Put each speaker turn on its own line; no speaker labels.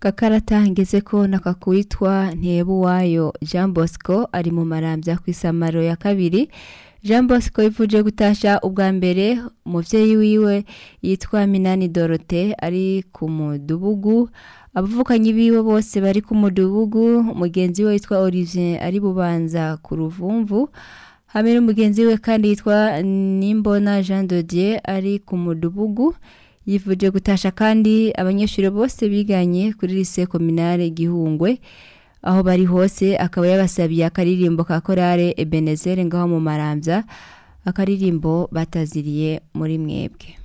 gakarata ngeze ko nakakwitwa ntebuwayo jean bosco ari mu marambya ku isamaro ya kabiri jean bosco yifuje gutasha ubwa mbere umuvyeyi wiwe yitwa minani dorote ari ku mudubugu abavukanyi biwe bose bari ku mudubugu mugenzi we yitwa olivier ari bubanza ku ruvumvu hamwe n'umugenzi we kandi yitwa nimbona jean dodier ari ku mudubugu yifuje gutasha kandi abanyeshuri bose biganye kuri lise kominare gihungwe aho bari hose akaba yabasabiye akaririmbo ka korale ebenezere ngaho mu marambya akaririmbo bataziriye muri mwebwe